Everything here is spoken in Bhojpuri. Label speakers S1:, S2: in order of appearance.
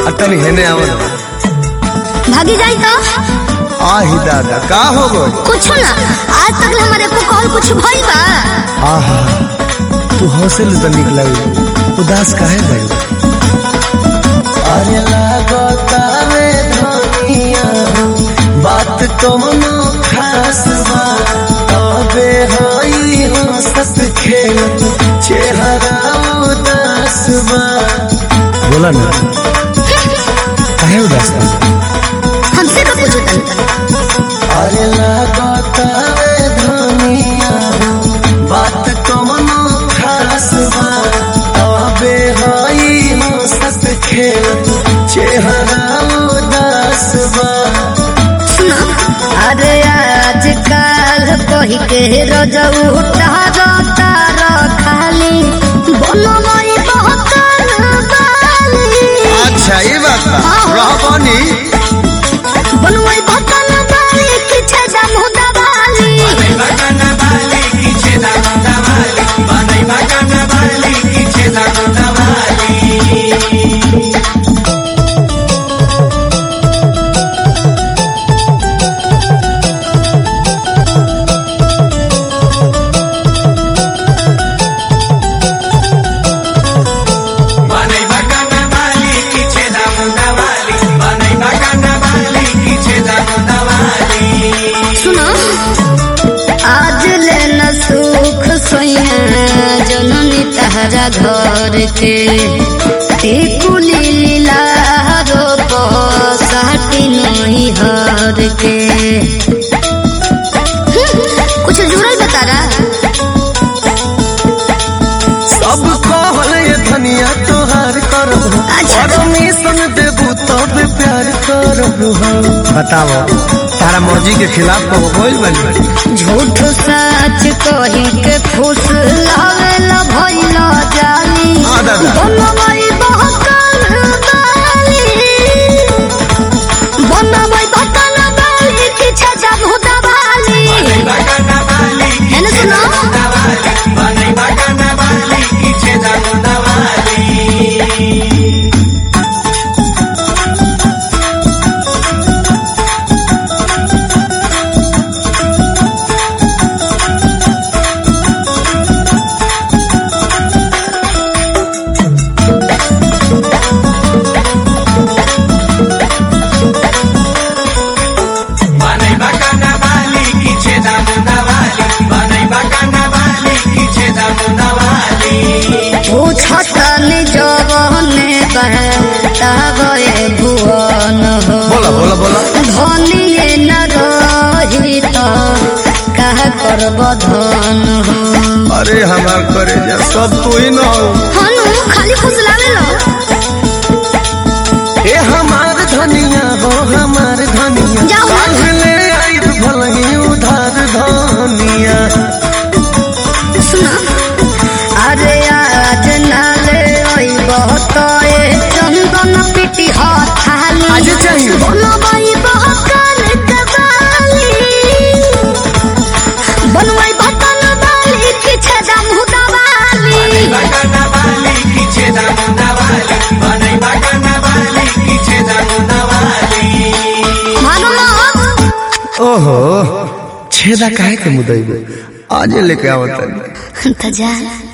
S1: आ तनी हेने आवल
S2: भागी जाई तो
S1: आही दादा का हो गई
S2: कुछ ना आज तक ले हमारे को कॉल कुछ भइल बा
S1: आहा तू हौसल तो निकला उदास काहे गई अरे लागता रे धनिया बात कोनो खास बा तबे हई हंसत खेलत चेहरा उदास बा बोला ना काहे उदास बा
S2: हमसे तो पूछो तनी
S1: अरे लागता रे धनिया बात कोनो खास बा तबे हई हंसत खेलत चेहरा उदास बा
S2: सुनो अरे आजकल कही के रजऊ टहरता रखाली बनवाई बहुत बाली
S1: अच्छा ये बात बा
S2: हाँ।
S1: रहबानी
S2: बनवाई भतन बाली किछे दम दबाली सुनो आज ले न सुख सोया जननी तहरा घर के टिकुली लीला रोप साटी नहीं हर के कुछ जुड़ल बता रहा
S1: सब कहल ये धनिया तोहार करब
S2: अच्छा।
S1: परमिशन देबू तब प्यार करब बताओ तारा मर्जी के खिलाफ कब बोल बनी
S2: झूठ सच कही के खुश लावेला भइला जाली
S1: हाँ, दादा।
S2: बनवाई बहकल बाली बनवाई बहकल बाली किछे जाबू दबाली एने सुनो पूछतनी जवने बहतावे भुवन हो
S1: बोला बोला बोला
S2: धनिए न रही तो कह करब धन हो
S1: अरे हमार करे जा सब तू ही न हो
S2: हनु खाली फुसलावे लो
S1: ए हमार धनिया हो हमार धनिया
S2: जाओ ना।
S1: काल्ह ले आई भलही उधार धनिया
S2: सुना अरे आज नाले ओई बहुत चंदन पिटी हाथाली
S1: आज चाहिए।
S2: बनवाई बहकल कबाली बनवाई बहकल बाली किछे दम दबाली मानो मत
S1: ओहो छेदा काहे के मुदई आज लेके आवत
S2: तो जा